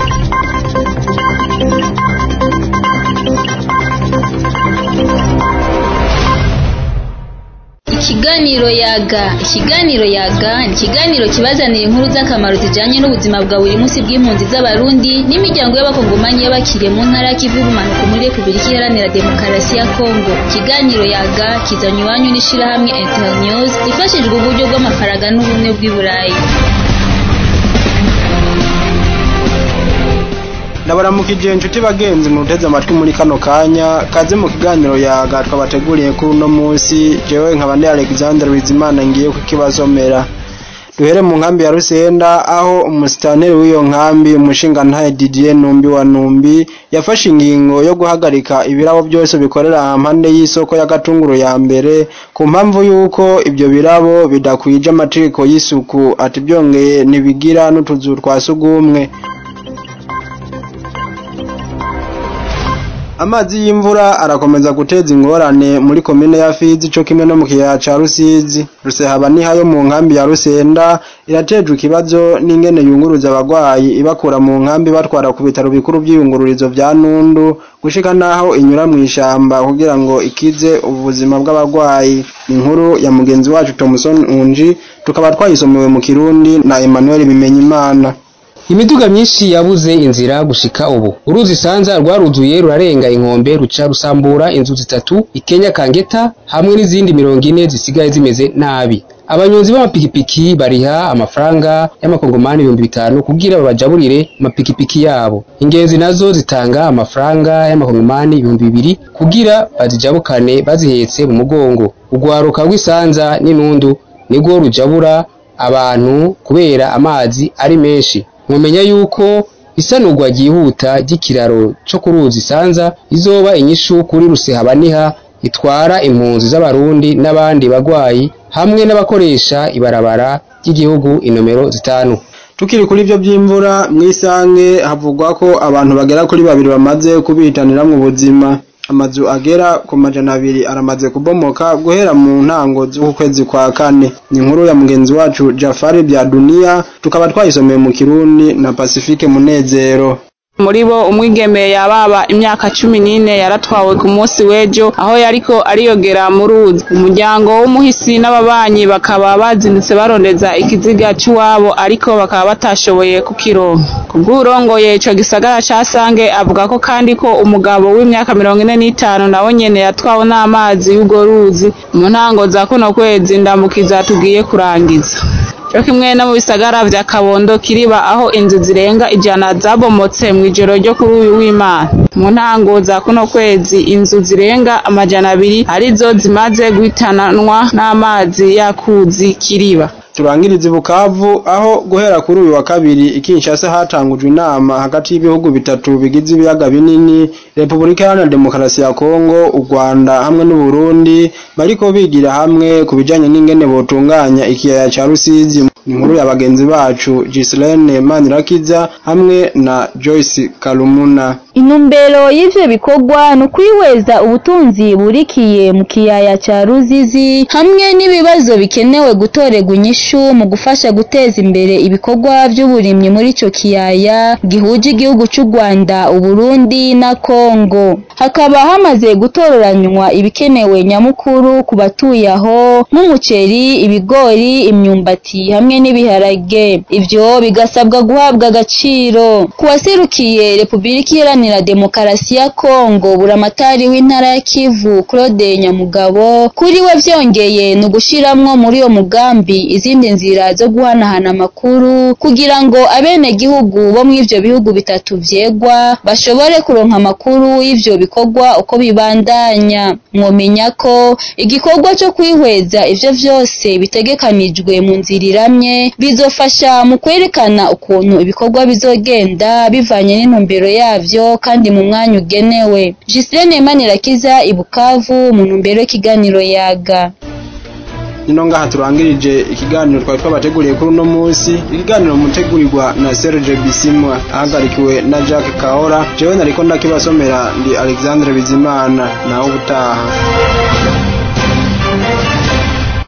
Ikiganiro yaga ikiganiro yaga ni ikiganiro kibazanira inkuru z'akamaro zijanye n'ubuzima bwa buri munsi bw'impunzi z'abarundi n'imiryango y'abakongomanyi y'abakiriye mu ntara y'ikivu y'ubumanuko muri repubulika iharanira demokarasi ya kongo ikiganiro yaga kizanye iwanyu n'ishirahamwe internews ifashijwe uburyo bw'amafaranga n'ubumwe bw'i burayi ndabaramukije inshuti bagenzi muteze amatwi muri kano kanya kaze mu kiganiro yaga twabateguriye kuri uno munsi jewe nkaba ndi Alexander Bizimana ngiye kukibasomera duhere mu nkambi ya Rusenda aho umusitanteri w'iyo nkambi umushinga ntaye Didier Numbi wa Numbi yafashe ingingo yo guhagarika ibirabo byose bikorera hampande y'isoko ya Gatunguru ya mbere ku mpamvu yuko ibyo birabo bidakwije amategeko y'isuku ati byongeye nibigira n'utuzu twa sugumwe amazi y'imvura arakomeza guteza ingorane muri komine ya Fizi cyo kimwe no mu kiyaya ca Rusizi Rusehaba ni hayo mu nkambi ya Rusenda iratejwe ikibazo n'ingene yunguruza abagwayi ibakura mu nkambi batwara ku bitaro bikuru by'iyungururizo vya Nundu gushika naho inyura mu ishamba kugira ngo ikize ubuzima bw'abagwayi inkuru ya mugenzi wacu Thomson Unji tukaba twayisomewe mu Kirundi na Emmanuel Bimenyimana imiduga myinshi yabuze inzira gushika ubu uruzi sanza rwaruzuye rurarenga inkombe ruca rusambura inzu zitatu ikenya kangeta hamwe n'izindi mirongo ine zisigaye zimeze nabi abanyonzi b'amapikipiki bariha amafaranga y'amakongomani ibihumbi bitanu kugira babajaburire amapikipiki yabo ingenzi nazo zitanga amafaranga y'amakongomani ibihumbi bibiri kugira bazijabukane bazihetse mu mugongo urwaruka rw'isanza n'inundu nirwo rujabura abantu kubera amazi ari menshi mumenya yuko isanurwa ryihuta ry'ikiraro co ku ruzi sanza izoba inyishu kuri rusehabaniha itwara impunzi z'abarundi n'abandi bagwayi hamwe n'abakoresha ibarabara ry'igihugu inomero zitanu tukiri kuri ibyo by'imvura mwisange havugwa ko abantu bagera kuri babiri bamaze kubihitanira mu buzima amazu agera ku majana abiri aramaze kubomoka guhera mu ntango z'ukwezi kwa kane ni inkuru ya mugenzi wacu Jafari bya Dunia tukaba twayisomeye mu Kirundi na Pacifique Munezero muri bo umwigeme yababa imyaka cumi n'ine yaratwawe ku munsi w'ejo aho yariko ariyogera mu ruzi umuryango w'umuhisi n'ababanyi bakaba bazindutse barondeza ikiziga cy'iwabo ariko bakaba batashoboye kukironka kubw'urongoye ico gisagara ca Sange avuga ko kandi ko umugabo w'imyaka mirongo ine n'itanu nawe nyene yatwawe n'amazi y'urwo ruzi mu ntango za kuno kwezi ndamukiza tugiye kurangiza cyo kimwe no mu bisagara vya Kabondo kiriba aho inzu zirenga ijana zabomotse mu ijoro ryo kuri uyu w'Imana mu ntango za kuno kwezi inzu zirenga amajana abiri arizo zimaze guhitananwa n'amazi yakuzi kiriba turangiriza Bukavu aho guhera kuri uyu wa kabiri ikinshasa hatangujwe inama hagati y'ibihugu bitatu bigize ibiyaga binini Repubulika Iharanira Demokarasi ya Kongo u Rwanda hamwe n'u Burundi bariko bigira hamwe ku bijanye n'ingene botunganya ikiyaya ca Rusizi inkuru ya bagenzi bacu Gislaine Manirakiza hamwe na Joyce Kalumuna Intumbero y'ivyo bikorwa ni ukwihweza ubutunzi burikiye mu kiyaya ca Ruzizi hamwe n'ibibazo bikenewe gutorerwa inyishu mu gufasha guteza imbere ibikorwa vy'uburimyi muri ico kiyaya gihuje igihugu c'u Rwanda, Uburundi na Kongo. Hakaba hamaze gutororanywa ibikenewe nyamukuru ku batuye aho nk'umuceri, ibigori, imyumbati hamwe n'ibiharage. Ivyo bigasabwa guhabwa agaciro. Ku waserukiye Repubulika Iharanira Demokarasi ya Kongo, buramatari w'intara ya Kivu, Claude Nyamugabo, kuri we vyongeye ni ugushiramwo muri uyo mugambi izindi nzira zo guhanahana amakuru kugira ngo abenegihugu bo mw'ivyo bihugu bitatu vyegwa bashobore kuronka amakuru y'ivyo bikorwa uko bibandanya. Mwomenya ko igikorwa co kwihweza ivyo vyose bitegekanijwe mu nzira iramye bizofasha mu kwerekana ukuntu ibikorwa bizogenda bivanye n'intumbero yavyo kandi mu mwanya ugenewe. Gislaine Manirakiza i Bukavu mu ntumbero y'ikiganiro yaga. nino ngaha turangirije ikiganiro twari twabateguriye kuri uno munsi ikiganiro mutegurirwa na Serge Bisimwa ahagarikiwe na Jack Kahora jewe nariko ndakibasomera ndi Alexandre Bizimana naho ubutaha